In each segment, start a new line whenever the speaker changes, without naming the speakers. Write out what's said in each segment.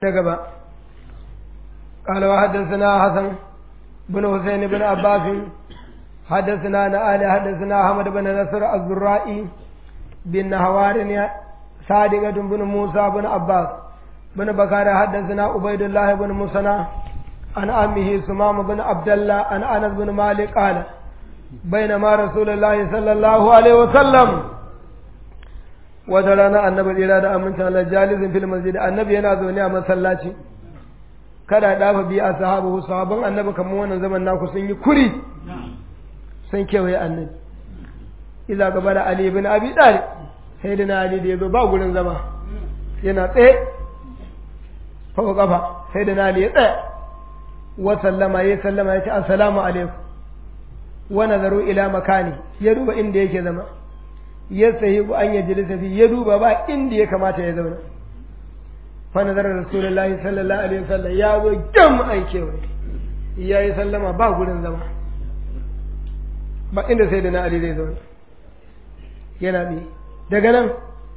gaba قال وحدثنا حسن بن حسين بن عباس حدثنا نآل حدثنا أحمد بن نصر الزرائي بن نهوار صادقة بن موسى بن عباس بن بكار حدثنا عبيد الله بن مسنى عن أمه سمام بن عبد الله عن أنس بن مالك قال بينما رسول الله صلى الله عليه وسلم wata rana annabi tsira da amincin Allah jalisin fil masjid annabi yana zaune a masallaci kada dafa biya a sahabu sahabban annabi kamar wannan zaman naku sun yi kuri sun kewaye annabi iza gaba da ali ibn abi talib sai da ali da yazo ba gurin zama yana tsaye fa kafa sai da ali ya tsaya wa sallama ya sallama ya ce assalamu alaikum wa nazaru ila makani ya duba inda yake zama ya sahi an ya jilisa fi ya duba ba inda ya kamata ya zauna fa nazarar rasulullahi sallallahu alaihi wasallam ya zo gam an kewaye ya yi sallama ba gurin zama ba inda sai da na ali zai zauna yana bi daga nan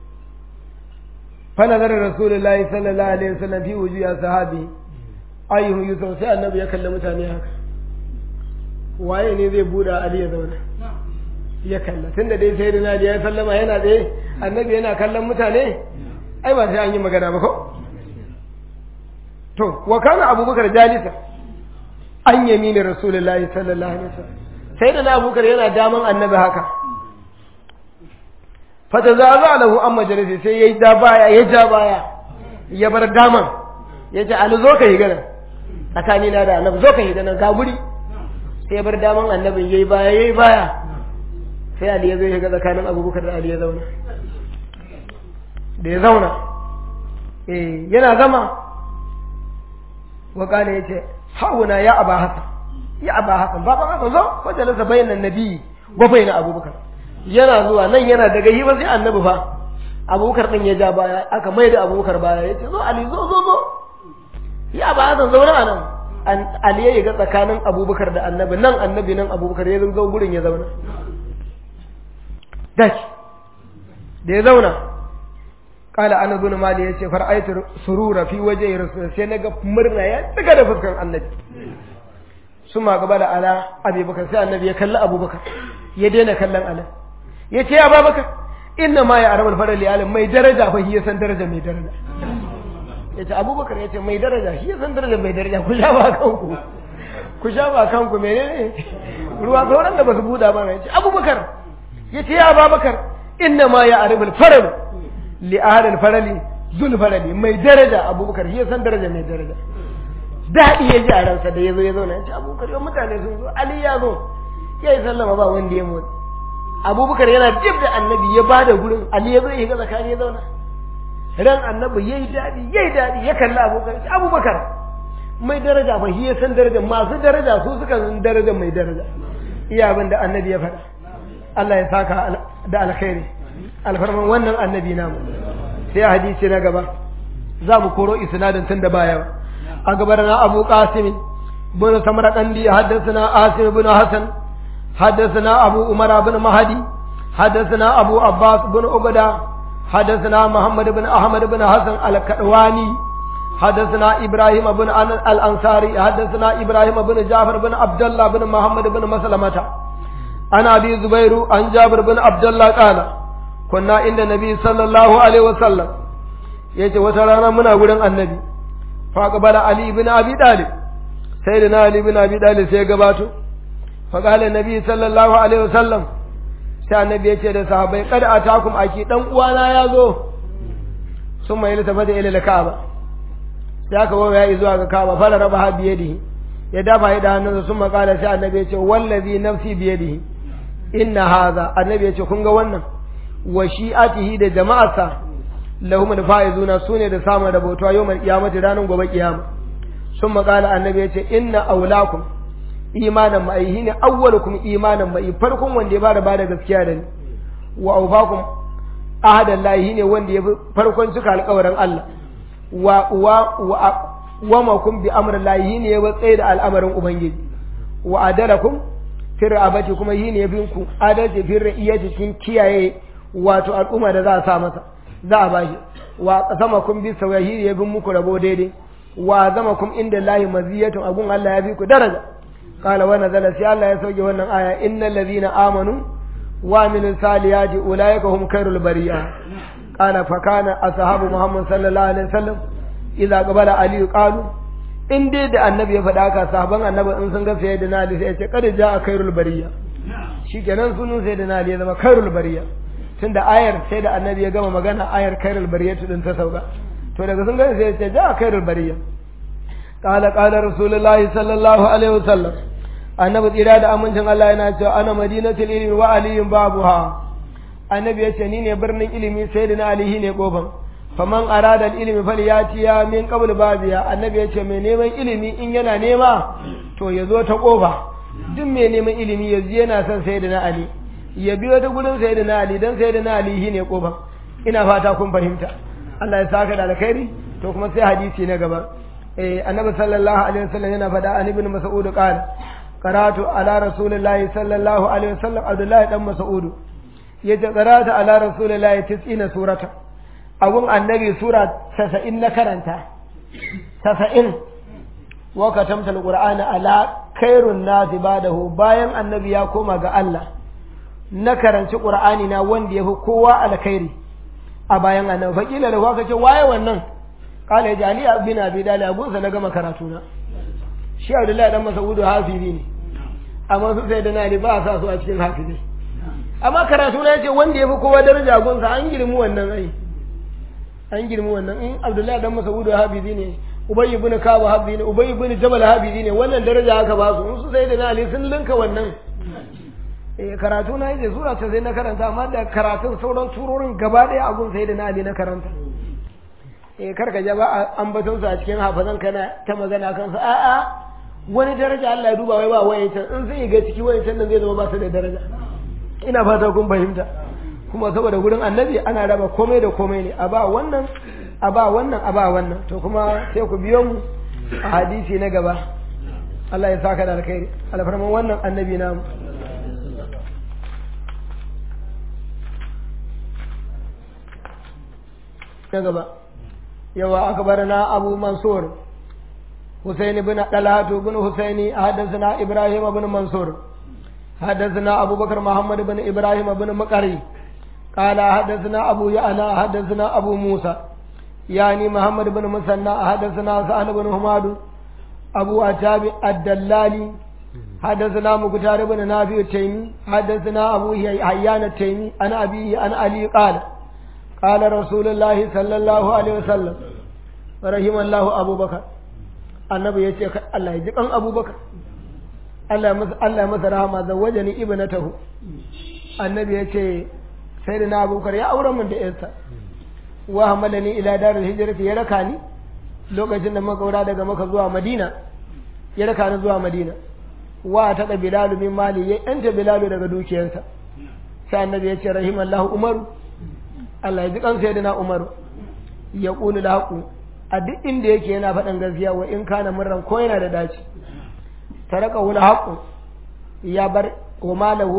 fa nazarar rasulullahi sallallahu alaihi wasallam fi wujuya sahabi ayyuhu yusuf sai annabi ya kalli mutane haka waye ne zai buɗe ali ya zauna ya kalla tun da dai sai da nadi ya sallama yana tsaye annabi yana kallon mutane ai ba sai an yi magana ba ko to wa kana abubakar jalisa an yamini rasulullahi sallallahu alaihi wasallam sai da abubakar yana daman annabi haka fata za za lahu an majalisi sai ya ja baya ya ja baya ya bar daman ya ce ali zo ka yi gana tsakanina da annabi zo ka yi gana ga guri sai ya bar daman annabin yayi baya yayi baya sai Ali ya zo ya ga tsakanin abubakar da Ali ya zauna da ya zauna eh yana zama wa kana yace hauna ya aba hasan ya aba hasan baban hasan zo wajen lasa bayanan nabi wa bayna abubakar yana zuwa nan yana daga yi ba sai annabi fa abubakar din ya ja baya aka mai da abubakar baya yace zo Ali zo zo zo ya aba hasan zauna a nan Ali ya ga tsakanin abubakar da annabi nan annabi nan abubakar ya zo gurin ya zauna dashi da ya zauna kala ana zuna mali ya ce far'aitu surura fi waje rasul sai na ga murna ya tsiga da fuskar annabi su ma gaba da ala abubakar sai annabi ya kalli abubakar ya daina kallon ala ya ce ya babakar inna ma ya arabal farar liyalin mai daraja fa shi ya san daraja mai daraja ya ce abubakar ya ce mai daraja shi ya san daraja mai daraja ku sha ba kanku ku sha ba kanku menene ruwa sauran da ba su buɗa ba ya ce abubakar yace ya Abubakar inna ma ya arifal faral li ahlil farali zul farali mai daraja Abubakar shi san daraja mai daraja dadi ya ji a ransa da yazo ya zauna yace Abubakar yau mutane sun zo Ali ya zo yayi sallama ba wanda ya motsi Abubakar yana jib da annabi ya bada gurin Ali ya zo ya ga zakani ya zauna ran annabi yayi dadi yayi dadi ya kalli Abubakar Abubakar mai daraja fa shi san daraja masu daraja su suka san daraja mai daraja iya abin da annabi ya faɗa Allah ya saka da alkhairi alfarman wannan annabi namu sai a hadisi na gaba za mu koro isnadin tun da baya a gabar na Abu Qasim bin Samarqandi haddathana Asim bin Hasan haddathana Abu Umar bin Mahdi haddathana Abu Abbas bin Ubada haddathana Muhammad bin Ahmad bin Hasan al-Kadwani حدثنا إبراهيم بن الأنصاري حدثنا إبراهيم بن جعفر بن عبد الله بن محمد بن مسلمة عن أبي زبير عن جابر بن عبد الله قال كنا عند النبي صلى الله عليه وسلم yace wata rana muna gurin annabi fa qabala ali ibn abi talib sayyidina ali ibn abi talib sai gabato fa qala nabi sallallahu alaihi wasallam sai annabi yace da sahabbai kad atakum aki dan uwana yazo sun mai iltafata ila kaaba sai aka wawa ya zuwa ga kaaba fara raba ha biyadihi ya dafa ya da hannunsa sun makala sai annabi ya ce wallazi nafsi biyadihi inna haza annabi ya ce kun ga wannan wa shi'atihi da jama'arsa lahum al-faizuna sune da samun rabautuwa yawmal qiyamati ranar gobe kiyama sun makala annabi ya ce inna aulakum imanan mai ne awwalukum imanan mai farkon wanda ya bada bada gaskiya da ni wa awfakum ahadan lahi ne wanda ya farkon cika alƙawarin Allah wa wa wa ma kun bi amrin lahi ne ya tsaye da al'amarin ubangiji wa adalakum fi ra'abati kuma yi ne binku adalci fi ra'iyati cikin kiyaye wato al'umma da za a sa masa za a bashi wa sama kun bi sawahiri ya bin muku rabo daidai wa zama kum inda lahi maziyatun agun Allah ya bi ku daraja qala wa nazala sai Allah ya sauke wannan aya innal ladhina amanu wa amilus salihati ulaika hum khairul bariya qala fa kana ashabu muhammad sallallahu alaihi wasallam idza qabala ali qalu in dai da annabi ya faɗa ka sahaban annabi in sun ga sayyidina ali sai ya ce kada ja khairul bariya shikenan sunan sayyidina ali ya zama khairul bariya tunda ayar sai da annabi ya gama magana ayar khairul bariyatu din ta sauka to daga sun gani sai ya ce ja khairul bariya qala qala rasulullahi sallallahu alaihi wasallam annabi tsira da amincin Allah yana cewa ana madinatul ilmi wa aliyun babuha annabi ya ce ni ne birnin ilimi sai da na alihi ne kofan faman arada ilimi falyati ya min qabl babiya annabi ya ce mai neman ilimi in yana nema to ya zo ta kofa duk mai neman ilimi yanzu yana son sai da na ali ya biyo ta gurin sai da na ali dan sai da na alihi ne kofan ina fata kun fahimta Allah ya saka da alkhairi to kuma sai hadisi na gaba eh annabi sallallahu alaihi wasallam yana faɗa an ibn mas'ud qala qara'tu ala rasulillahi sallallahu alaihi wasallam abdullahi dan mas'ud yace qara'tu ala rasulillahi 90 surata abun annabi sura 90 na karanta 90 wa katamta alqur'ana ala khairun nasi badahu bayan annabi ya koma ga Allah na karanci qur'ani na wanda yafi kowa alkhairi a bayan annabi fakila da kuka ce waye wannan kala ya jali bin abi dalib abunsa na gama karatu na shi abdullahi dan masaudu hafizi ne amma su sai da na ba sa su a cikin hafizi amma karatu na yace wanda yafi kowa daraja gunsa an girmi wannan ai an girmi wannan in abdullahi dan masaudu hafizi ne ubay ibn kaba hafizi ne ubay ibn jabal hafizi ne wannan daraja aka ba su in su sai da na ali sun linka wannan eh karatu na yace sura ta sai na karanta amma da karatun sauran surorin gaba daya abun sai da na ali na karanta eh karka ja ba ambaton su a cikin hafazan kana ta magana kan su a'a wani daraja Allah ya duba wai ba waye can in sai ga ciki waye can nan zai zama ba su da daraja ina fata kun fahimta kuma saboda gurin annabi ana raba komai da komai ne a ba wannan a ba wannan a ba wannan to kuma sai ku biyo mu a hadisi na gaba Allah ya saka da alkhairi alfarman wannan annabi namu na gaba yawa akbarana abu mansur حسين بن طلحة بن حسين حدثنا إبراهيم بن منصور حدثنا أبو بكر محمد بن إبراهيم بن مقري قال حدثنا أبو يعلى حدثنا أبو موسى يعني محمد بن مسنى حدثنا سهل بن حماد أبو أتاب الدلالي حدثنا مقتار بن نافع التيمي حدثنا أبو حيان التيمي أنا أبيه أنا علي قال قال رسول الله صلى الله عليه وسلم رحم الله أبو بكر annabi ya ce Allah ya ji kan abubakar Allah ya masa rahama da waje ni ibnatahu annabi ya ce sai da na abubakar ya aure min da yarsa wa hamalani ila darul hijrati ya raka ni lokacin da muka kaura daga maka zuwa madina ya raka ni zuwa madina wa ta da bilalu min mali ya yanta bilalu daga dukiyarsa sai annabi ya ce rahimallahu umaru Allah ya ji kan sayyidina umaru ya qulu lahu a duk inda yake yana faɗin gaskiya wa in kana murran ko yana da daci taraka wani haƙu ya bar wa malahu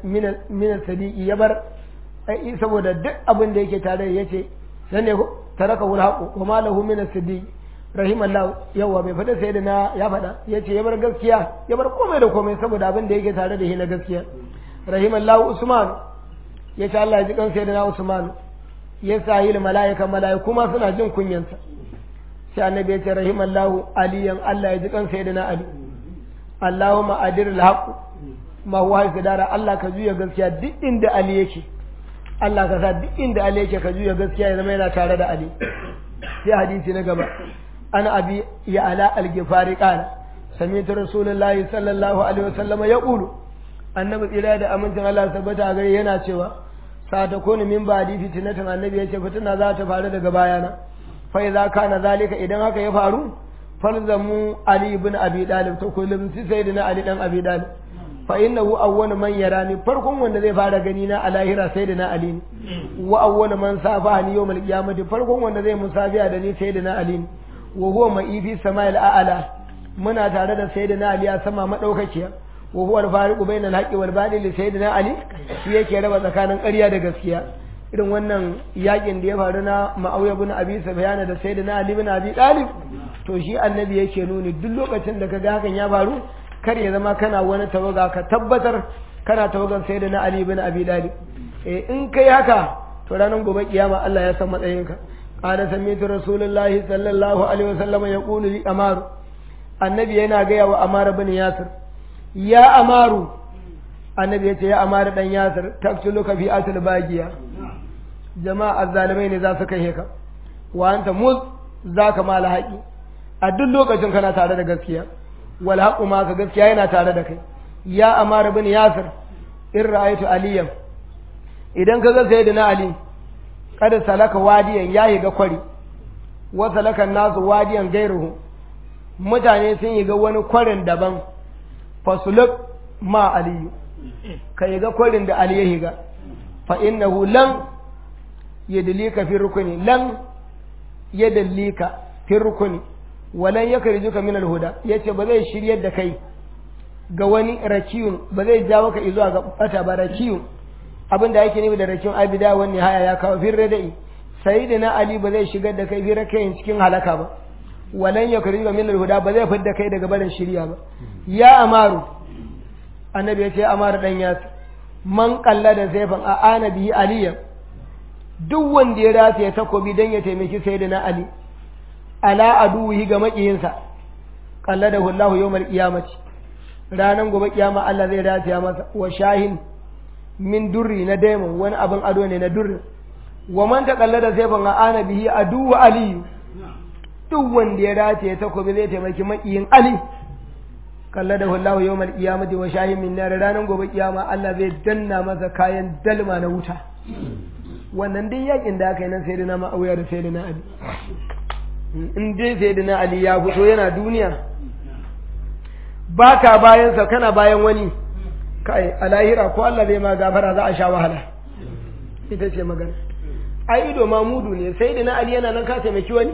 min sadiqi ya bar ai saboda duk abin da yake tare ya ce dan ne ko taraka wani haƙu wa malahu min sadiqi rahimallahu yawa bai faɗa sai da na ya faɗa ya ce ya bar gaskiya ya bar komai da komai saboda abin da yake tare da shi na gaskiya rahimallahu usman ya ce Allah ya ji kan sai da na usman ya sa yi mala'ika mala'iku ma suna jin kunyansa sai annabi ya ce rahimallahu aliyan Allah ya ji kan sayyidina ali Allahumma adir alhaq ma huwa dara Allah ka juya gaskiya duk inda ali yake Allah ka sa duk inda ali yake ka juya gaskiya ya zama yana tare da ali sai hadisi na gaba ana abi ya ala al-gifari qala sami'tu rasulullahi sallallahu alaihi wasallam yaqulu annabi tsira da amincin Allah tabbata gare yana cewa sa ta kone min ba di fitinatin annabi ya ce fitina za ta faru daga bayana fa idza kana zalika idan haka ya faru falzamu ali ibn abi dalib to kullum sai sayyidina ali dan abi dalib fa innahu awwalu man yarani farkon wanda zai fara gani na a lahira sayyidina ali ne wa awwalu man safa ni yawmal qiyamati farkon wanda zai musafiya da ni sayyidina ali ne wa huwa ma'ifi sama'il a'ala muna tare da sayyidina ali a sama madaukakiya wa huwa al-fariqu bayna al-haqqi wal batil sayyidina ali shi yake raba tsakanin ƙarya da gaskiya irin wannan yakin da ya faru na ma'auya bin abi sufyan da sayyidina ali bin abi talib to shi annabi yake nuni duk lokacin da kaga hakan ya faru kar ya zama kana wani tawaga ka tabbatar kana tawagan sayyidina ali bin abi talib eh in kai haka to ranar gobe kiyama Allah ya san matsayinka qala sami'tu rasulullahi sallallahu alaihi wasallam yaqulu li amaru annabi yana gaya wa amara bin yasir ya amaru annabi ya ce ya amara dan yasir taktuluka fi atul bagiya jama'a azzalimai ne za su kai ka wa anta muz za ka mala haƙi a duk lokacin kana tare da gaskiya wal haqu ma ka gaskiya yana tare da kai ya amara bin yasir in ra'aytu aliyan idan ka ga sayyidina ali kada salaka wadiyan yayi ga kwari wa salaka nasu wadiyan gairuhu mutane sun yi ga wani kwarin daban fasuluk ma aliyu ka yi ga kwarin da ali ya higa fa innahu lan yadlika fi rukuni lan yadlika fi rukuni walan yakrijuka min alhuda yace ba zai shiryar da kai ga wani rakiyun ba zai jawo ka zuwa ga bata ba rakiyun abinda yake nufi da rakiyun abida wani haya ya kawo fi radai sayyidina ali ba zai shigar da kai fi rakayin cikin halaka ba walan yakrijuka min alhuda ba zai fidda kai daga barin shirya ba ya amaru annabi ya ce amaru dan yasu man kalla da zaifan a ana bihi aliyan duk wanda ya rata ya takobi don ya taimaki sai da na Ali, ala aduhi ga maƙiyinsa, ƙalla da hullahu yau mal ƙiyamaci, ranar gobe ƙiyama Allah zai rataya masa wa shahin min durri na daimon wani abin ado ne na durri, wa man ta ƙalla da zaifin a ana bihi adu wa aliyu, duk wanda ya rata ya takobi zai taimaki maƙiyin Ali, ƙalla da hullahu yau mal ƙiyamaci wa shahin min nari ranar gobe ƙiyama Allah zai danna masa kayan dalma na wuta. wannan dai yakin da aka yi nan sayyidina ma'auya da sayyidina ali in dai sayyidina ali ya fito yana duniya baka bayan sa kana bayan wani kai a lahira ko Allah zai ma gafara za a sha wahala ita ce magana ai ido ma mudu ne sayyidina ali yana nan ka taimaki wani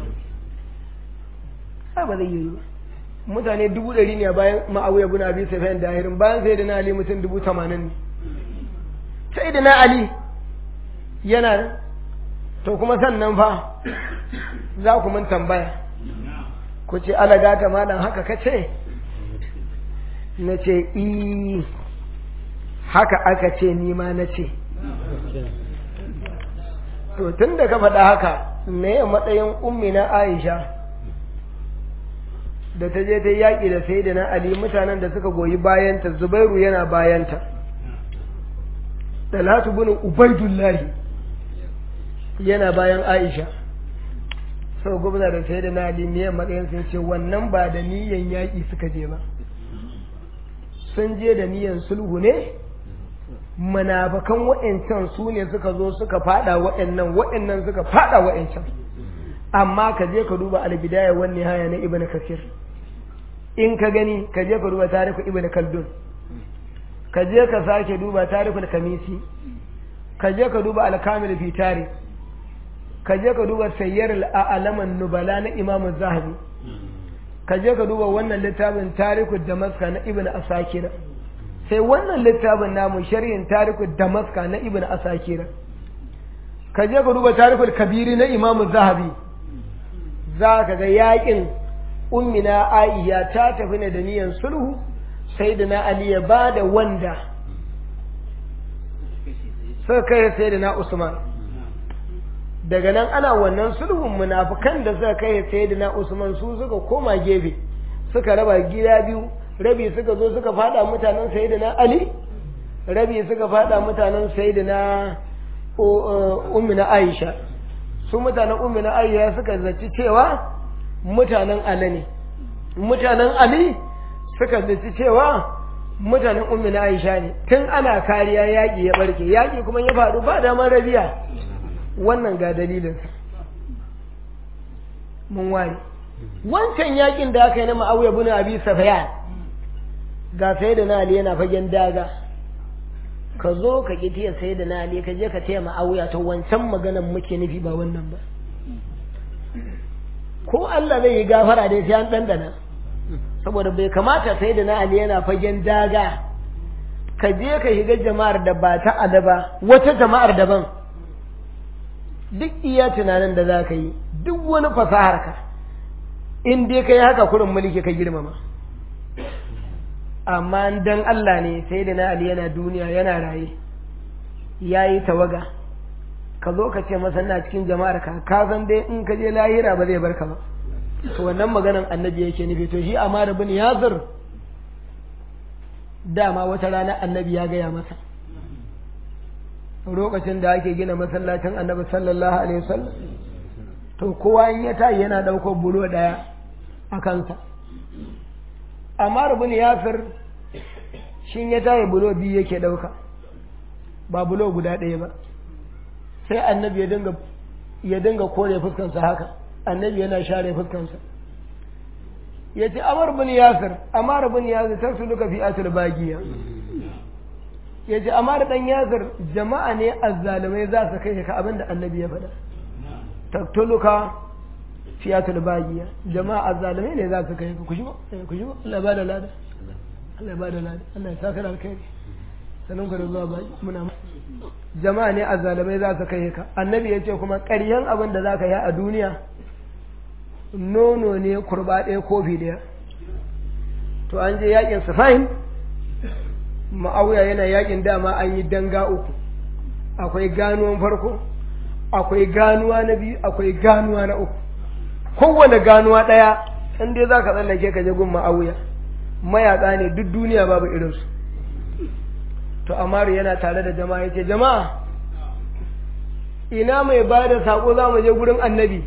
ai ba zai yi ba mutane dubu ɗari ne bayan ma'auya bin abi sufyan da ahirin bayan sayyidina ali mutum dubu tamanin ne sayyidina ali yana nan to kuma sannan fa za ku mun tambaya ku ce alaga ta malam haka ka ce na ce i haka aka ce ni ma na ce to tun da ka faɗa haka me matsayin ummi na aisha da ta je ta yaƙi da sai da na ali mutanen da suka goyi bayanta zubairu yana bayanta talatu bin ubaidullahi yana bayan Aisha sau gwamna da sai da na ne matsayin sun ce wannan ba da niyan yaƙi suka je ba sun je da niyan sulhu ne munafakan wa'ancan su ne suka zo suka fada wa'annan wa'annan suka fada wa'ancan amma ka je ka duba albidaya wani haya na ibn kasir in ka gani ka je ka duba tarihu ibn kaldun ka je ka sake duba tarihul kamisi ka je ka duba alkamil fi tarih ka je ka duba sayyar al'alaman nubala na imam zahabi ka je ka duba wannan littafin tariku damaska na ibn asakira sai wannan littafin namu sharhin tariku damaska na ibn asakira ka je ka duba tarikul kabiri na imam zahabi za ka ga yakin ummina aisha ta tafi ne da niyan sulhu sai da na ali ya ba da wanda suka kai sai da na usman daga nan ana wannan sulhun munafukan da suka kai sayyidina Usman su suka koma gefe suka raba gida biyu rabi suka zo suka fada mutanen sayyidina Ali rabi suka fada mutanen sayyidina ummina Aisha su mutanen ummina Aisha suka zaci cewa mutanen Ali ne mutanen Ali suka zaci cewa mutanen ummina Aisha ne tun ana kariya yaƙi ya barke yaƙi kuma ya faru ba damar rabiya wannan ga dalilinsa mun ware wancan yakin da aka yi na ma'auya bin abi safiyan ga sai da nali yana fagen daga ka zo ka ki tiya sai da nali ka je ka taya ma'auya ta wancan maganan muke nufi ba wannan ba ko Allah zai yi gafara dai sai an dandana saboda bai kamata sai da nali yana fagen daga ka je ka shiga jama'ar da ba ta adaba wata jama'ar daban duk iya tunanin da za ka yi duk wani fasahar ka in dai ka yi haka kurin mulki ka girmama amma dan Allah ne sai da na Ali yana duniya yana raye ya yi tawaga ka zo ka ce masa na cikin jama'ar ka ka san dai in ka je lahira ba zai barka ba to wannan maganan annabi yake nufi to shi Amar bin Yasir dama wata rana annabi ya gaya masa lokacin da ake gina masallacin annabi sallallahu alaihi wasallam to kowa in ya tayi yana ɗaukar bulo ɗaya a kansa amma bin yasir shin ya tayi bulo biyu yake ɗauka ba bulo guda ɗaya ba sai annabi ya dinga ya dinga kore fuskansa haka annabi yana share fuskansa ya ce amar bin yasir amar bin yasir ta su duka fi atul bagiya ya ce amar dan yasir jama'a ne azzalumai za su kai ka abinda annabi ya faɗa taktuluka fi atul bagiya jama'a azzalumai ne za su kai ka ku shigo ku shigo Allah ba da lada Allah ba da lada Allah ya saka da alkhairi sanin ku da zuwa baki muna jama'a ne azzalumai za su kai ka annabi ya ce kuma ƙaryan abin da za ka yi a duniya nono ne kurba ɗaya kofi ɗaya to an je yakin sufain ma'auya yana yakin dama an yi danga uku akwai ganuwan farko akwai ganuwa na biyu akwai ganuwa na uku kowane ganuwa ɗaya in dai za ka tsallake ka je gun ma'auya mayaƙa ne duk duniya babu irinsu to amaru yana tare da jama'a ya ce jama'a ina mai ba da saƙo za mu je gurin annabi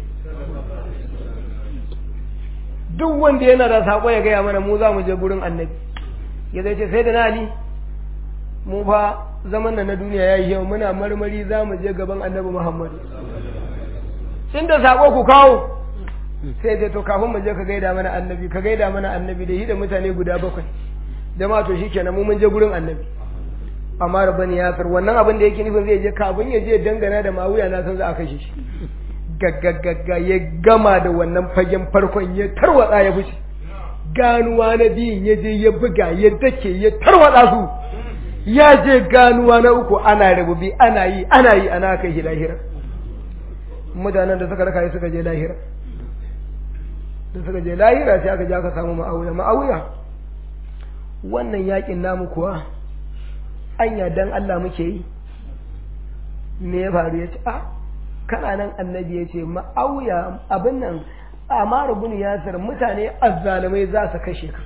duk wanda yana da saƙo ya gaya mana mu za mu je gurin annabi ya zai ce sai da nali mu fa zaman da na duniya ya yi yau muna marmari za mu je gaban annabi muhammadu inda saƙo ku kawo sai ce to kafin mu je ka gaida mana annabi ka gaida mana annabi da shi da mutane guda bakwai jama'a to shikenan mu mun je gurin annabi amma rabban yasir wannan abin da yake nufin zai je kafin ya je dangana da mawuya na san za a kashe shi gaggagagga ya gama da wannan fagen farkon ya tarwatsa ya fushi ganuwa na biyun ya je ya buga ya dake ya tarwatsa su ya je ganuwa na uku ana rabubi ana yi ana yi ana kai shi lahira mutanen da suka raka suka je lahira da suka je lahira sai aka je aka samu ma'auya ma'auya wannan yakin namu kuwa anya dan Allah muke yi me ya faru ya ce a kana nan annabi ya ce ma'auya abin nan amaru bin yasir mutane azzalumai za su kashe ka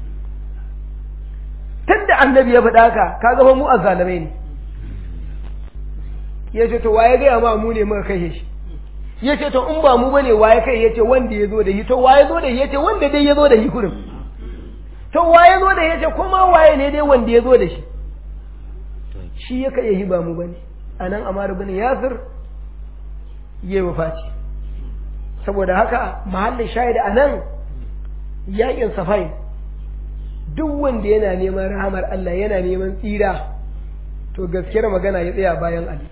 tunda annabi ya faɗa ka ka zama mu azzalumai ne ya ce to waye gaya ma mu ne muka kashe shi ya ce to in ba mu bane waye kai ya ce wanda ya zo da shi to waye zo da shi ya ce wanda dai ya zo da shi kurin to waye zo da shi ya ce kuma waye ne dai wanda ya zo da shi shi ya kai ba mu bane anan amaru bin yasir yayi wafati saboda haka mahallin shahida anan yakin safai duk wanda yana neman rahamar Allah yana neman tsira to gaskiyar magana ya tsaya bayan Ali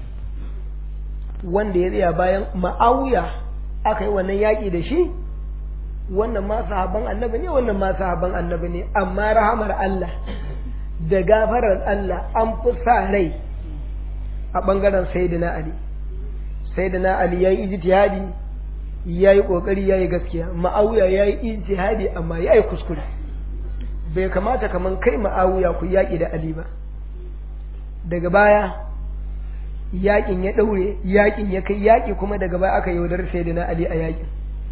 wanda ya tsaya bayan ma'awiya aka yi wannan yaƙi da shi wannan ma sahabban annabi ne wannan ma sahabban annabi ne amma rahamar Allah da gafarar Allah an fi sa rai a ɓangaren sayyidina Ali sayyidina Ali ya yi ijtihadi ya yi ƙoƙari ya yi gaskiya ma'awiya ya yi ijtihadi amma ya yi kuskure bai kamata kaman kai ma'awiya ku yaƙi da Ali ba daga baya yaƙin ya ɗaure yaƙin ya kai yaƙi kuma daga baya aka yaudar sayyidina Ali a yaƙin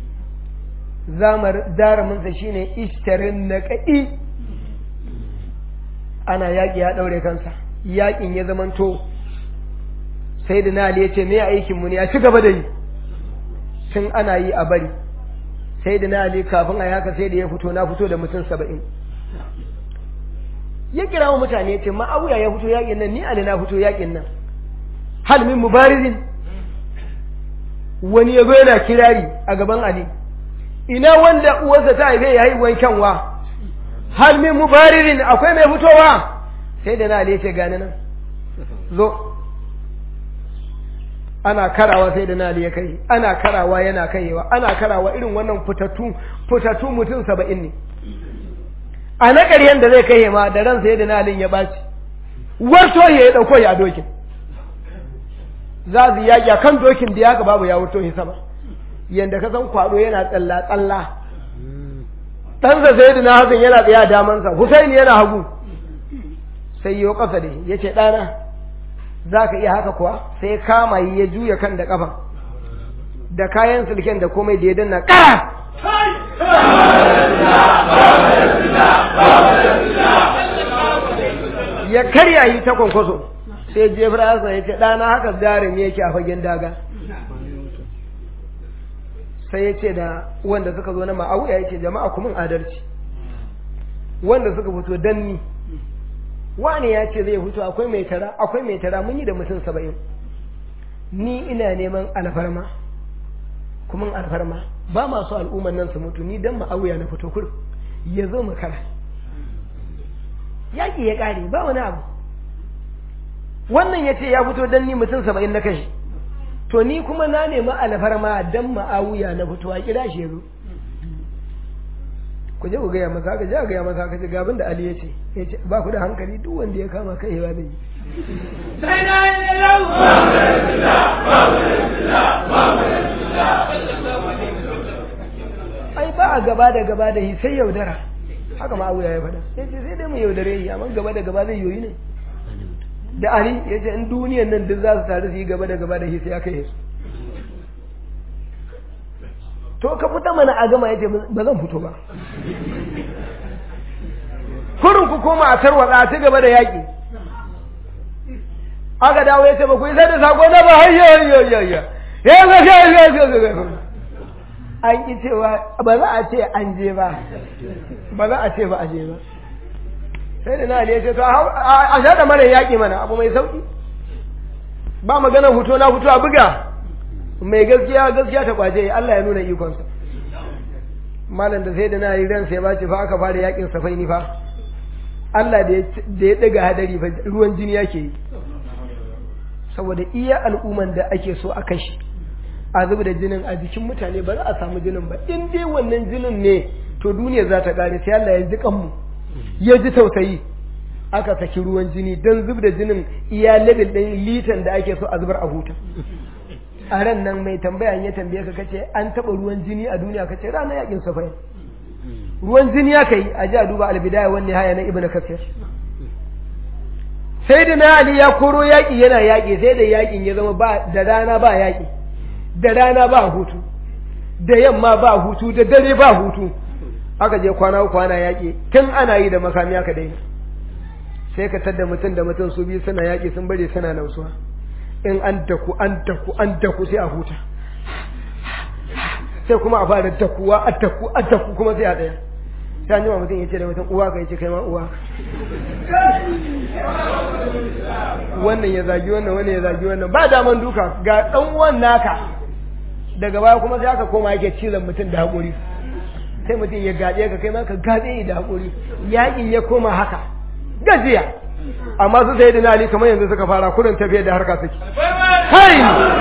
zamar daraminsa shine ishtarin na kaɗi ana yaƙi ya ɗaure kansa yaƙin ya zamanto sai da na ya ce me aikinmu ne a ci gaba da yi tun ana yi a bari sai da na kafin a haka sai da ya fito na fito da mutum saba'in ya kira wa mutane ce ma'auya ya fito yaƙin nan ni ali na fito yaƙin nan hal min mubarizin wani ya zo yana kirari a gaban ali ina wanda uwarsa ta haife ya haihuwan kyanwa hal min mubaririn akwai mai fitowa sai da na ali ce gani nan zo ana karawa sai da na ali ya kai ana karawa yana kaiwa ana karawa irin wannan fitattu fitattu mutum saba'in ne a na ƙaryen da zai kai ma da ran sai da na ali ya ɓaci warto ya ɗauko ya dokin za su yaƙi a kan dokin da ya ga babu ya wuto shi sama yanda ka san kwado yana tsalla tsalla ɗansa sai da na hasan yana tsaye a damansa husaini yana hagu sai yi ƙasa da ya ce ɗana za ka iya haka kuwa sai kama yi ya juya kan da ƙafa da kayan silken da komai da ya danna ƙara ya karya yi ta kwankwaso sai jefra ya ce ɗana haka zarin yake a fagen daga sai ya ce da wanda suka zo na ma'auya ya ce jama'a kuma adalci wanda suka fito danni wani ya ce zai fito akwai mai tara akwai mai tara mun yi da mutum saba'in ni ina neman alfarma kuma alfarma ba masu al'umman nan su mutu ni dan ma'auya na fito kur ya zo makara yaƙi ya ƙare ba wani abu wannan ya ce ya fito dan ni mutum saba'in na kashi to ni kuma na nemi alfarma dan ma'awuya na fito a kira shi yazo ku je ku gaya masa haka je a gaya masa haka ce gabin da Ali ya ce ya ce ba ku da hankali duk wanda ya kama kai yawa zai yi
sai na yi lau
ai ba a gaba da gaba da yi sai yaudara haka ma'awuya ya faɗa ya ce sai dai mu yaudare yi amma gaba da gaba zai yoyi ne da Ali ya ce in duniyan nan duk za su taru su yi gaba da gaba da shi sai aka yi su to ka fita mana a gama ya ce ba zan fito ba kurin ku koma a tarwatsa a ci gaba da yaƙi aka dawo ya ce ba ku isa da sako na ba hayya hayya hayya ya ga ya ya ya an ki cewa ba za a ce an je ba ba za a ce ba a je ba sai da na Ali ya ce to a shaɗa mara yaƙi mana abu mai sauƙi ba magana huto na huto a buga mai gaskiya gaskiya ta kwaje Allah ya nuna ikonsa malam da sai da na yi ran sai ba ce fa aka fara yaƙin safai ni fa Allah da ya ɗaga hadari fa ruwan jini yake yi saboda iya al'umman da ake so a kashi a zuba da jinin a jikin mutane ba za a samu jinin ba in dai wannan jinin ne to duniya za ta ƙare sai Allah ya ji kanmu ya ji tausayi aka saki ruwan jini don zub da jinin iya level ɗin litan da ake so a zubar a huta a ran nan mai tambaya ya tambaye ka kace an taɓa ruwan jini a duniya kace ranar yakin safai ruwan jini aka yi a ji a duba albidaya wani haya na ibnu kasir sai da na ali ya koro yaƙi yana yaƙi sai da yaƙin ya zama ba da rana ba yaƙi da rana ba hutu da yamma ba hutu da dare ba hutu aka je kwana uku ana yaƙi tun ana yi da makami aka daina sai ka tadda mutum da mutum su biyu suna yaƙi sun bari suna nausuwa in an daku an daku an daku sai a huta sai kuma a fara dakuwa a daku a daku kuma sai a ɗaya sai an jima mutum ya ce da mutum uwa ka ya ce kai ma uwa wannan ya zagi wannan wannan ya zagi wannan ba daman duka ga ɗan uwan naka daga baya kuma sai aka koma yake cizon mutum da haƙuri sai mutum ya gaɗe ka kai ma ka gaɗe da haƙuri yaƙi ya koma haka gajiya amma su sai da ali kamar yanzu suka fara kurin tafiya da harka suke kai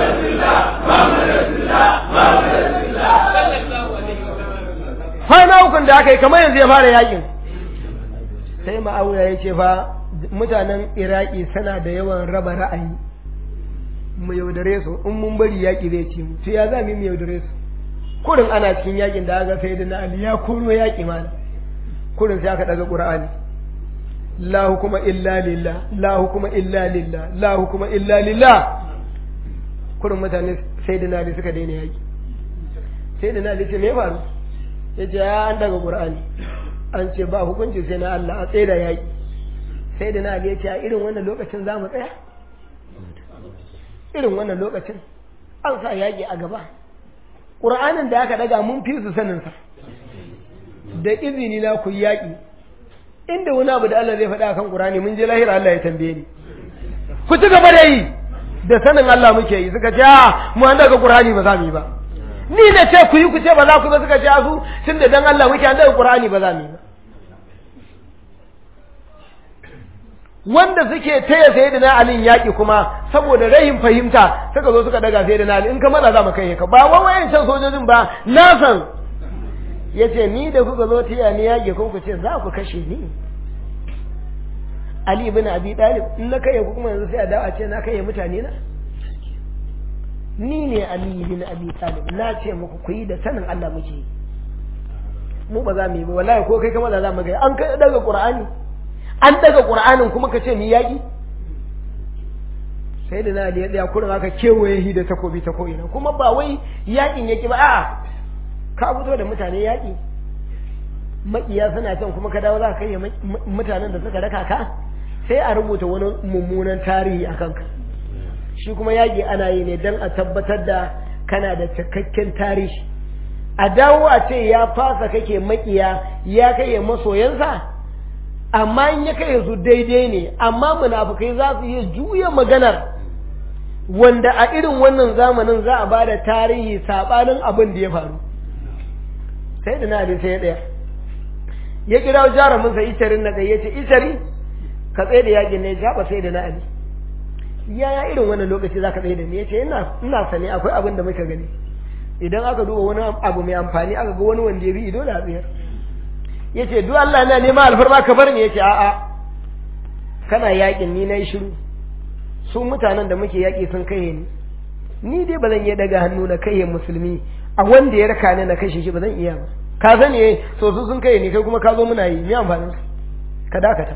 kwana ukun da aka yi kamar yanzu ya fara yaƙin sai ma'aura ya ce fa mutanen iraki suna da yawan raba ra'ayi mu yaudare su in mun bari yaƙi zai ci mu to ya za mu yaudare su kurin ana cikin yaƙin da aka sai da na ali ya koro yaƙi mana kurin sai aka daga ƙur'ani la hukuma illa lillah la hukuma illa lillah la hukuma illa lillah kurin mutane sai da nali suka daina yaki sai da nali ce me faru ya ce ya an daga qur'ani an ce ba hukunci sai na Allah a tsaye da yaki sai da nali ya ce a irin wannan lokacin za mu tsaya irin wannan lokacin an sa yaki a gaba qur'anin da aka daga mun fi su sanin sa da izini na ku yaki inda wani abu da Allah zai faɗa kan Qur'ani mun je lahira Allah ya tambaye ni ku ci gaba da yi da sanin Allah muke yi suka ce a mu an daga Qur'ani ba za mu yi ba ni na ce ku yi ku ce ba za ku ba suka ce a su tun da dan Allah muke an daga Qur'ani ba za mu yi ba wanda suke taya sai da na alin yaƙi kuma saboda rahin fahimta suka zo suka daga sai da na in ka mana za mu kai ka ba wawayen can sojojin ba na san ya ce ni da kuka zo tiya ni yaƙi kun ku ce za ku kashe ni Ali ibn Abi Talib in na kai ku kuma yanzu sai a dawo a ce na kai mutane na ni ne Ali bin Abi Talib na ce muku ku yi da sanin Allah muke yi mu ba za mu yi ba wallahi ko kai kama da za mu ga an kai daga Qur'ani an daga Qur'anin kuma ka ce mu yaki sai da na Ali ya tsaya kurin aka kewaye shi da takobi ta ko'ina kuma ba wai yakin yake ba a'a ka fito da mutane yaki makiya suna can kuma ka dawo za ka kai mutanen da suka raka ka sai a rubuta wani mummunan tarihi a kanka shi kuma yaƙi ana yi ne don a tabbatar da kana da cikakken tarihi a dawo a ce ya fasa kake makiya ya kai masoyansa amma in ya kai su daidai ne amma munafukai za su iya juya maganar wanda a irin wannan zamanin za a ba da tarihi saɓanin abin da ya faru sai da na sai ya ɗaya ya kira jarumin sa isharin na ya ce ishari ka tsaye da yakin ne ya ba sai da na ali yaya irin wannan lokaci za ka tsaye da ni ya ce ina sani akwai abin da muka gani idan aka duba wani abu mai amfani aka ga wani wanda ya bi ido da tsayar ya ce duk Allah na nema alfarma ka bar ni ya ce a'a kana yakin ni na yi shiru su mutanen da muke yaƙi sun kai ni ni dai ba zan iya daga hannu na kai musulmi a wanda ya raka ni na kashe shi ba zan iya ba ka sani eh so su sun kai ni kai kuma ka zo muna yi me amfanin ka dakata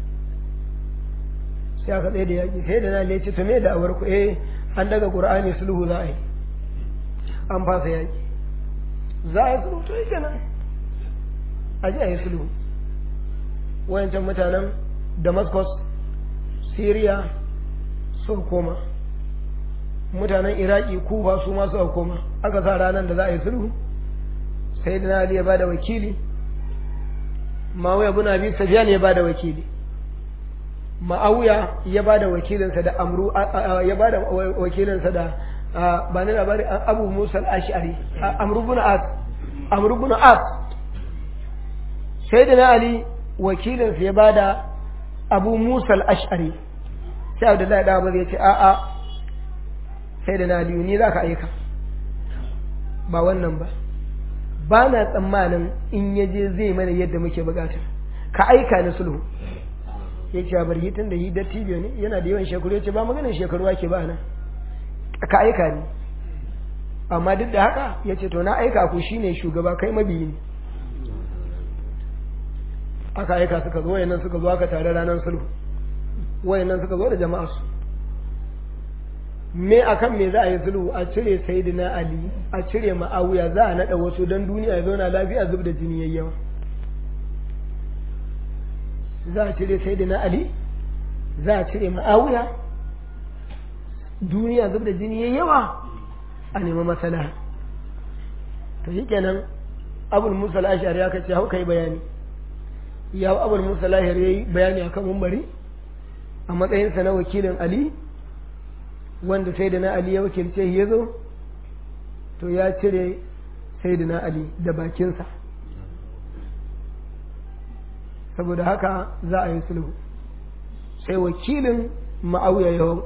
sai aka tsaye da yaƙi sai da na lece to me da awar ku eh an daga qur'ani sulhu za a yi an fasa yaƙi za a yi sulhu to yake nan a ji a yi sulhu wayancan mutanen damascus syria suka koma mutanen iraki kufa su ma suka koma aka sa ranar da za a yi sulhu sai da ali ya bada wakili mawuya bin abi safiyan ya bada wakili ma'awiya ya bada wakilinsa da amru ya bada wakilinsa da ba ni labari abu musa al-ash'ari amru bin as amru bin as sai da ali wakilinsa ya bada abu musa al-ash'ari sai abdullahi da abu ya ce a'a sai da na ni za ka aika ba wannan ba ba na tsammanin in ya je zai mana yadda muke bukata ka aika ni sulhu ya ce bar hitin da hidar tibiyo ne yana da yawan shekaru ya ce ba maganin shekaru ake ba na ka aika ni amma duk da haka ya ce to na aika ku shine shugaba kai mabiyi ne aka aika suka zo wayannan suka zo aka tare ranar sulhu wayannan suka zo da jama'a su me akan me za a yi sulhu a cire sayyidina ali a cire ma'awiya za a nada wasu don duniya ya zauna lafiya zub da jini yayyawa za a cire sayyidina ali za a cire ma'awiya duniya zub da jini yayyawa a nemi masala to shi kenan abul musa al-ashari aka ce hau kai bayani ya abul musa al-ashari yayi bayani akan mumbari a matsayinsa na wakilin ali wanda sai da na Ali ya wakilce ya zo to ya cire sai da na Ali da bakinsa saboda haka za a yi sulhu sai wakilin ma'auya yau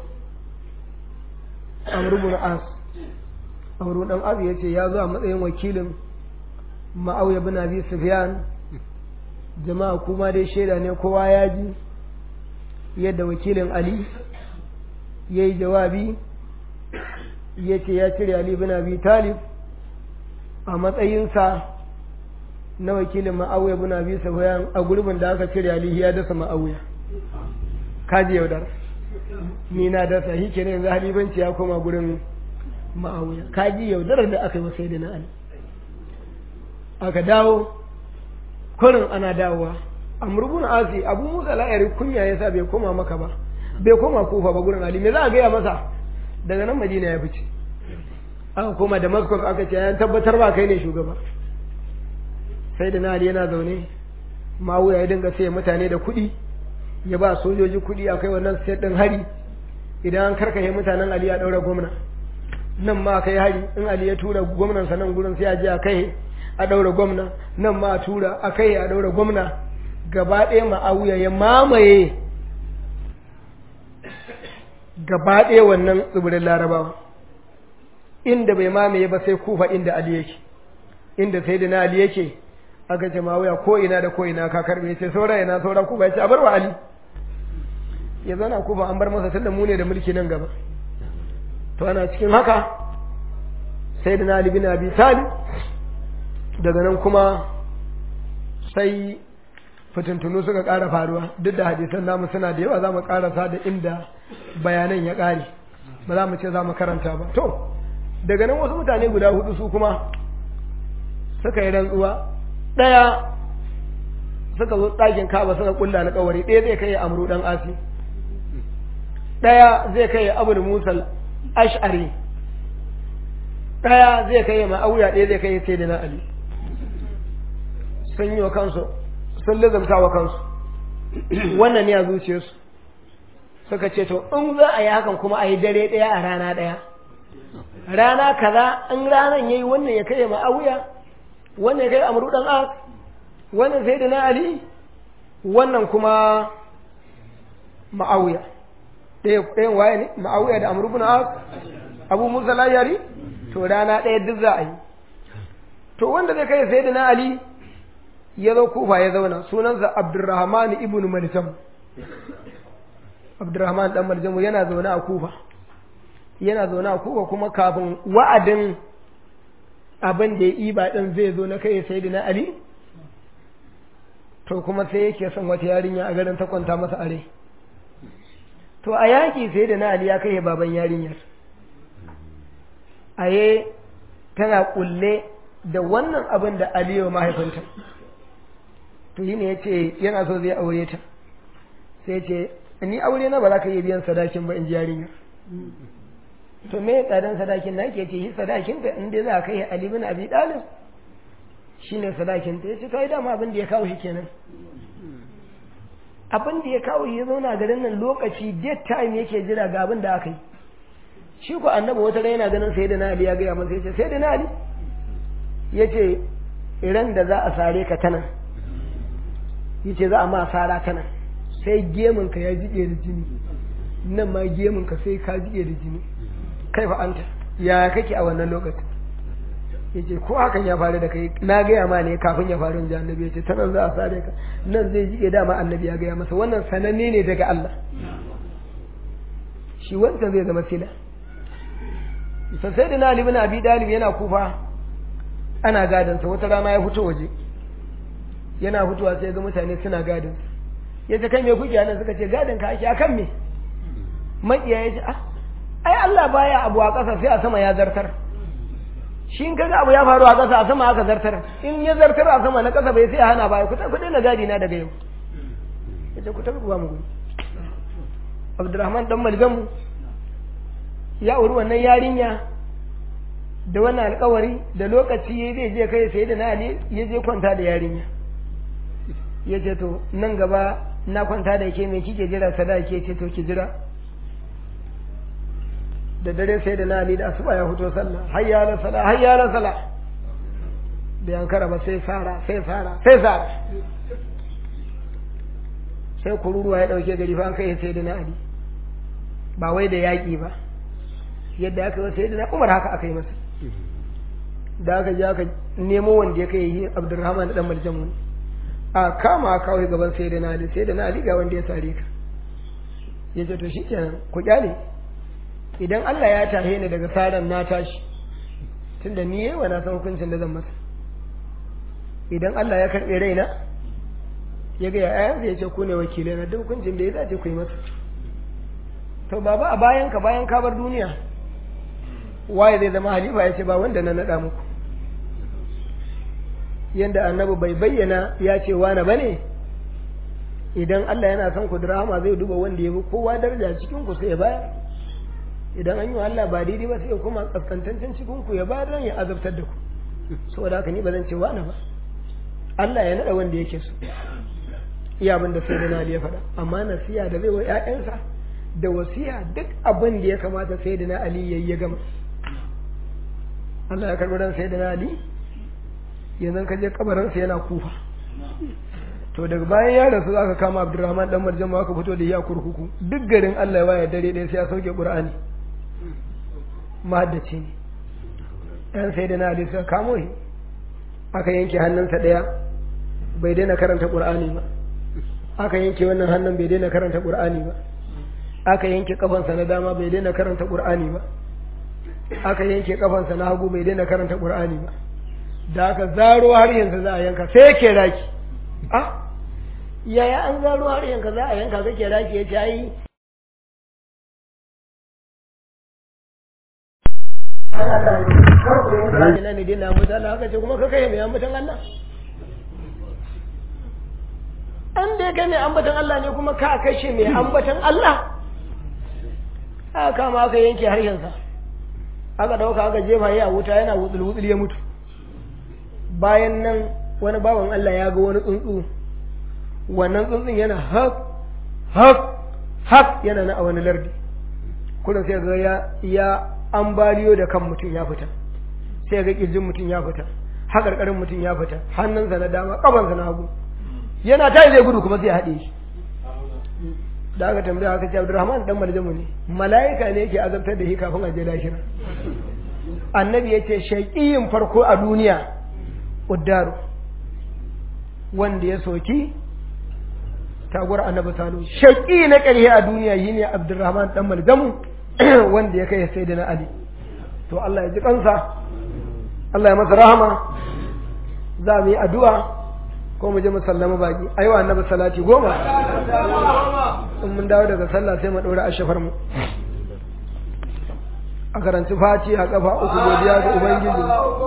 amrubun as amrubun dan as ya ce ya zo a matsayin wakilin ma'auya bin abi sufyan jama'a kuma dai shaida ne kowa ya ji yadda wakilin ali ya yi jawabi ya ce ya cire Ali bin Abi Talib a matsayinsa na wakilin ma'auya bin Abi Sufyan a gurbin da aka cire Ali ya dasa ma'auya kaji yaudar ni na dasa shi ke yanzu halibanci ya koma gurin ma'auya kaji yaudarar da aka yi wasai da na Ali aka dawo kurin ana dawowa amurbin asi abu musa la'ari kunya ya sa bai koma maka ba bai koma kufa ba gurin ali me za a gaya masa daga nan madina ya fice aka koma damascus aka ce yan tabbatar ba kai ne shugaba sai da na ali yana zaune mawuya ya dinga sai mutane da kuɗi ya ba sojoji kuɗi akai wannan sai ɗin hari idan an karkashe mutanen ali ya ɗaura gwamna nan ma kai hari in ali ya tura gwamnansa nan gurin sai a je a kai a ɗaura gwamna nan ma a tura a kai a ɗaura gwamna gaba ɗaya ma'awuya ya mamaye gaba ɗaya wannan tsibirin larabawa inda bai mamaye ba sai kufa inda ali yake inda sai da na ali yake aka ce mawuya ko ina da ko ina ka karbe ya ce saura ina saura kufa ya ce a bar wa ali ya zana kufa an bar masa tunda mu ne da mulki nan gaba to ana cikin haka sai da Ali bin Abi Talib daga nan kuma sai fitintunu suka ƙara faruwa duk da hadisan namu suna da yawa za mu ƙarasa da inda bayanan ya ƙare ba za mu ce za mu karanta ba to daga nan wasu mutane guda hudu su kuma suka yi rantsuwa ɗaya suka zo ɗakin kaba suka kulla alƙawari ɗaya zai kai amru ɗan asi ɗaya zai kai abu musal ash'ari ɗaya zai kai ma'auya ɗaya zai kai sai da na ali sun yi wa kansu sun lizamta wa kansu wannan ne a zuciyarsu suka ce to in za a yi hakan kuma a yi dare ɗaya a rana ɗaya rana kaza in ranan yayi wannan ya kai ma'auya wannan ya kai amru ɗan as wannan sai da na ali wannan kuma ma'auya ɗayan waye ne ma'auya da amru bin as abu musa layari to rana ɗaya duk za a yi to wanda zai kai sai da na ali ya zo kufa ya zauna sunansa abdurrahman ibn maljam abdurrahman dan maljamu yana zaune a kufa yana zaune a kufa kuma kafin wa'adin abin da ya iba din zai zo na kai sai da na ali to kuma sai yake son wata yarinya a garin ta kwanta masa are to a yaƙi sai da na ali ya kai baban yarinyar aye tana kulle da wannan abin da aliyu mahaifinta to yi ne ya ce yana so zai aure ta sai ce ni aure na ba za ka iya biyan sadakin ba in ji yarinyar to me tsadan sadakin na ke ce yi sadakin ka in dai za ka yi ali bin abi dalib shine sadakin ta yace to ai dama abin da ya kawo shi kenan abin da ya kawo ya zauna garin nan lokaci date time yake jira ga abin da aka yi shi ko annabi wata rai yana ganin sai da na ali ya gaya masa yace sai da na ali yace iran da za a sare ka tana yace za a ma sara tana sai gemun ka ya jike da jini nan ma gemun ka sai ka jike da jini kai fa anta ya kake a wannan lokacin yace ko hakan ya faru da kai na gaya ma ne kafin ya faru inji annabi yace ta nan za a sare ka nan zai jike dama annabi ya gaya masa wannan sananne ne daga Allah shi wancan zai zama sila sai da na Ali bin Abi Dalib yana kufa ana gadansa wata rana ya fito waje yana fitowa sai ga mutane suna gadin ya ce kai me kuke nan suka ce gadin ka ake akan me makiya ya ce ah ai Allah baya abu a ƙasa sai a sama ya zartar shi in kaga abu ya faru a ƙasa a sama aka zartar in ya zartar a sama na ƙasa bai sai a hana baya ku ku daina gadi na daga yau ya ce ku tafi ku ba mu guri Abdurrahman dan Malgamu ya auri wannan yarinya da wannan alkawari da lokaci ya zai je kai sai da na ali ya je kwanta da yarinya ya ce to nan gaba na kwanta da ke mai kike jira sada ke ce to ki jira da dare sai da na ali da asuba ya fito sallah hayya la sala hayya la sala da yankara ba sai fara sai fara sai fara sai kururuwa ya dauke gari fa an kai sai da na ali ba wai da yaƙi ba yadda aka yi sai da na umar haka aka yi masa da aka je aka nemo wanda ya kai yi abdurrahman dan maljamun a kama kawai gaban sai da nali sai da nali ga wanda ya sare ka ya ce to shikenan ku kyale idan Allah ya tahe ni daga saran na tashi tunda ni yayi wa na san hukuncin da zan masa idan Allah ya karbe raina ya ga ya ya ce ku ne wakilai na duk hukuncin da ya dace ku yi masa to baba a bayan ka bayan ka bar duniya waye zai zama halifa ya ce ba wanda na naɗa muku yanda annabi bai bayyana ya ce wane ba ne idan Allah yana son ku rahama zai duba wanda ya fi kowa daraja cikin ku sai ya bayar idan an yi wa Allah ba daidai ba sai ya kuma kaskantancin cikin ku ya bayar don ya azabtar da ku saboda haka ni ba zan ce wane ba Allah ya naɗa wanda yake so iya abin da sai da ya faɗa amma nasiya da zai wa 'ya'yansa da wasiya duk abin da ya kamata sai da na Ali ya ya gama Allah ya karɓi ran sai da na Ali yanzu ka je kabarinsa yana kufa to daga bayan ya rasu aka kama Abdurrahman dan Marjan ma aka fito da ya kurkuku duk garin Allah ya waya dare ɗaya sai ya sauke Qur'ani mahaddaci ne ɗan sai da na Ali suka kamo shi aka yanke hannunsa ɗaya bai daina karanta Qur'ani ba aka yanke wannan hannun bai daina karanta Qur'ani ba aka yanke kafansa na dama bai daina karanta Qur'ani ba aka yanke kafansa na hagu bai daina karanta qur'ani ba da aka zaro har yanzu za a yanka sai yake raki ah yaya an zaro har yanka za a yanka kake raki ya ce ai ina ne dai na mutan haka ce kuma kaka yi mai ambatan Allah an dai kai mai ambatan Allah ne kuma ka kashe mai ambatan Allah aka kama aka yanke harshensa aka dauka aka jefa ya wuta yana wutsul wutsul ya mutu bayan nan wani bawan Allah ya ga wani tsuntsu wannan tsuntsun yana hak hak hak yana na a wani lardi kullum sai ga ya ya ambaliyo da kan mutum ya fita sai ga kirjin mutum ya fita haƙarƙarin mutum ya fita hannunsa na dama ƙafansa na hagu yana tayi zai gudu kuma sai haɗe shi da aka tambaya aka ce Abdurrahman dan Maljamu ne mala'ika ne yake azabtar da shi kafin a je lahira annabi ya ce shaqiyin farko a duniya uddaru wanda ya soki taguwar annabi salo shaqi na ƙarshe a duniya shine Abdurrahman dan Maljamu wanda ya kai sayyidina Ali to Allah ya ji kansa Allah ya masa rahama za mu yi addu'a ko mu je mu sallama baki ai wa annabi salati goma in mun dawo daga sallah sai mu dora ashafar mu a karanci faci a kafa uku godiya ga ubangiji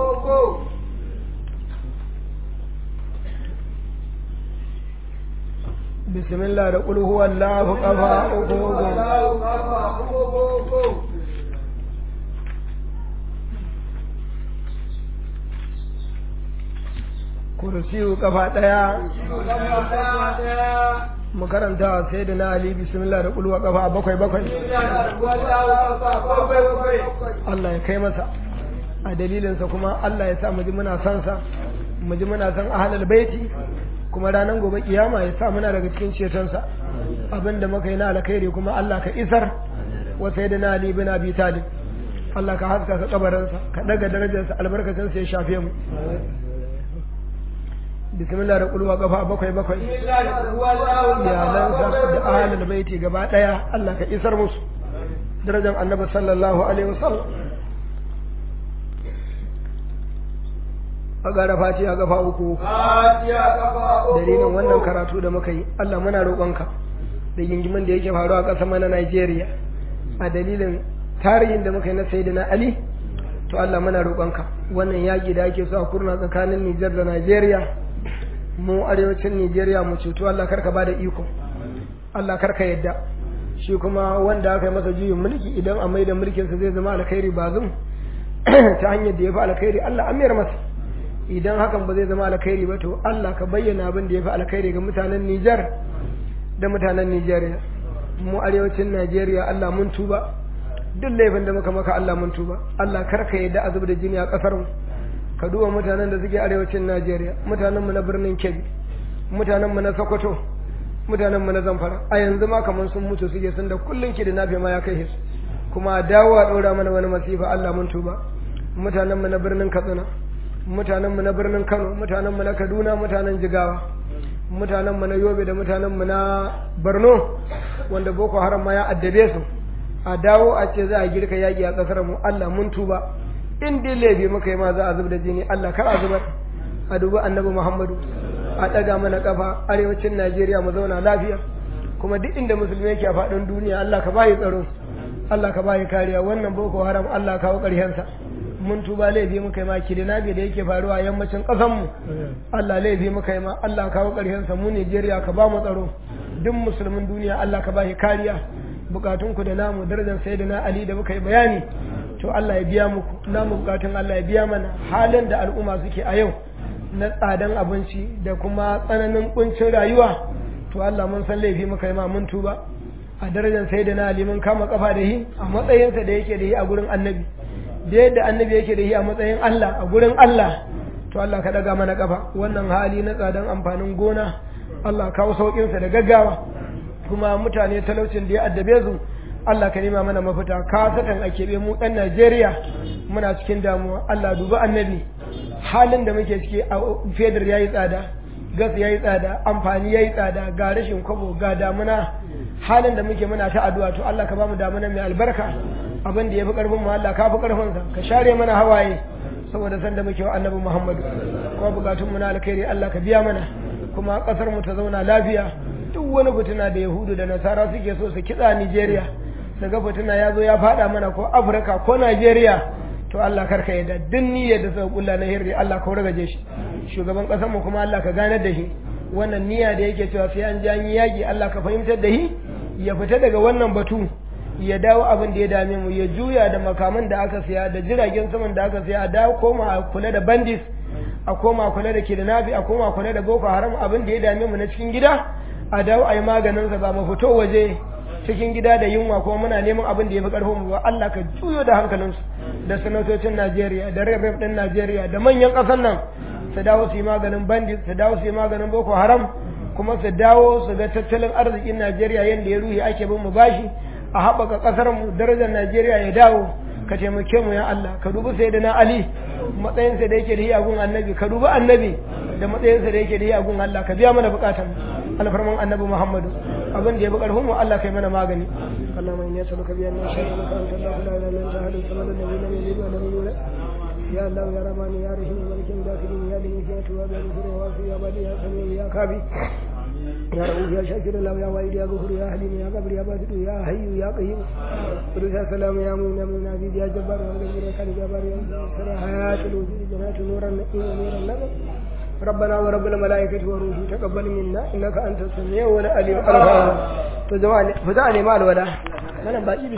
bismillah da qul huwallahu kafa uku kursiyu kafa daya mu karanta sai da na ali bismillah da kulwa kafa bakwai bakwai Allah ya kai masa a dalilinsa kuma Allah ya sa mu ji muna son sa mu ji muna son ahlul baiti kuma ranar gobe kiyama ya sa muna daga cikin cetonsa abinda muka yi na alkhairi kuma Allah ka isar wa sayyidina ali bin abi talib Allah ka haska sa kabarinsa ka daga darajarsa albarkacin sa ya shafe mu bismillah da kulwa kafa bakwai bakwai iyalansa da ahalul baiti gaba daya Allah ka isar musu darajar annabi sallallahu alaihi wasallam a gara fatiha kafa uku dalilin wannan karatu da muka yi Allah muna roƙonka da gingimin da yake faruwa a ƙasar mana Najeriya a dalilin tarihin da muka yi na Sayyidina Ali to Allah muna roƙonka wannan yaƙi da ake so a kurna tsakanin Nijar da Najeriya mu arewacin Nijeriya mu cutu Allah karka bada iko Allah karka yadda shi kuma wanda aka yi masa juyin mulki idan a maida mulkinsa zai zama alkhairi ba zum ta hanyar da ya fi alkhairi Allah amiyar masa idan hakan ba zai zama alkhairi ba to Allah ka bayyana abin da ya fi alkhairi ga mutanen Nijar da mutanen Nijeriya mu arewacin Najeriya Allah mun tuba duk laifin da muka maka Allah mun tuba Allah karka yadda a da jini a kasar mu ka duba mutanen da suke arewacin Najeriya mutanen mu na birnin Kebbi mutanen mu na Sokoto mutanen mu na Zamfara a yanzu ma kamar sun mutu suke sun da kullun ki da nafi ma ya kai su kuma dawo a ɗora mana wani masifa Allah mun tuba mutanen mu na birnin Katsina mutanen mu na birnin Kano mutanen mu na Kaduna mutanen Jigawa mutanen mu na Yobe da mutanen mu na Borno wanda Boko Haram ma ya addabe su a dawo a ce za a girka yaƙi a ƙasar mu Allah mun tuba in dai laifi muka yi ma za a zub da jini Allah kar a zubar a dubi annabi Muhammadu a ɗaga mana kafa arewacin Najeriya mu zauna lafiya kuma duk inda musulmi yake a faɗin duniya Allah ka bayi tsaro Allah ka bayi kariya wannan boko haram Allah kawo ƙarshensa mun tuba laifi muka yi ma kidnabi da yake faruwa a yammacin ƙasar mu Allah laifi muka yi ma Allah kawo ƙarshensa mu Najeriya ka ba mu tsaro duk musulmin duniya Allah ka bayi kariya bukatunku da namu darajar sayyidina Ali da muka yi bayani to Allah ya biya muku namu bukatun Allah ya biya mana halin da al'umma suke a yau na tsadan abinci da kuma tsananin kuncin rayuwa to Allah mun san laifi muka yi ma mun tuba a darajar sayyidina Ali mun kama kafa da shi a matsayinsa da yake da shi a gurin annabi da yadda annabi yake da shi a matsayin Allah a gurin Allah to Allah ka daga mana kafa wannan hali na tsadan amfanin gona Allah kawo sauƙinsa da gaggawa kuma mutane talaucin da ya addabe su Allah ka nema mana mafita ka satan a keɓe mu ɗan Najeriya muna cikin damuwa Allah dubi annabi halin da muke ciki a fedar yayi tsada gas yayi tsada amfani yayi tsada ga rashin kwabo ga damuna halin da muke muna ta addu'a to Allah ka bamu damuna mai albarka abin da ya fi ƙarfin mu Allah ka fi ƙarfin sa ka share mana hawaye saboda san da muke wa annabi Muhammadu kuma bukatun mu na alkhairi Allah ka biya mana kuma ƙasar mu ta zauna lafiya duk wani fitina da Yahudu da Nasara suke so su kitsa Nigeria daga fitina ya zo ya faɗa mana ko Afirka ko Nigeria to Allah karka yadda duk niyyar da suka kulla na hirri Allah ka ragaje shi shugaban ƙasar mu kuma Allah ka ganar da shi wannan niyya da yake cewa sai an ji an yi yaƙi Allah ka fahimtar da shi ya fita daga wannan batu ya dawo abin da ya dame mu ya juya da makaman da aka siya da jiragen saman da aka siya a dawo koma a kula da bandits a koma kula da kidnapping a koma kula da boko haram abin da ya dame mu na cikin gida a dawo a yi maganin sa ba mu fito waje cikin gida da yunwa kuma muna neman abin da ya fi karfin mu ba Allah ka juyo da hankalinsu da sanatocin Najeriya da rep din Najeriya da manyan ƙasar nan su dawo su yi maganin bandit su dawo su yi maganin boko haram kuma su dawo su ga tattalin arzikin Najeriya yadda ya ruhi ake bin mu bashi a haɓaka ƙasar mu darajar Najeriya ya dawo ka taimake mu ya Allah ka dubi sai da na Ali matsayinsa da yake da hiyagun annabi ka dubi annabi da matsayinsa da yake da hiyagun Allah ka biya mana bukatan alfarman annabi Muhammadu abin da ya bi karfin mu Allah kai mana magani Allah mai ne sabuka biyan nan shi ne kan Allah la ilaha illa anta hadu samadu nabi lam yalid wa lam yulad ya Allah ya rahman ya rahim malikin dakirin ya dini ya tuwa da zuru wa ya badi ya sami ya kabi يا رؤوف يا شاكر الله يا واحد يا غفور يا حليم يا قبر يا باسط يا حي يا قيوم قدوس يا سلام يا مؤمن يا مؤمن عزيز يا جبار يا غفور يا كريم يا بار يا سر حياة الوجود جنات نور النعيم ونور النبي ربنا ورب الملائكة والروح تقبل منا إنك أنت السميع والعليم الغفور to jama'a ne fita ne mal wala wannan baki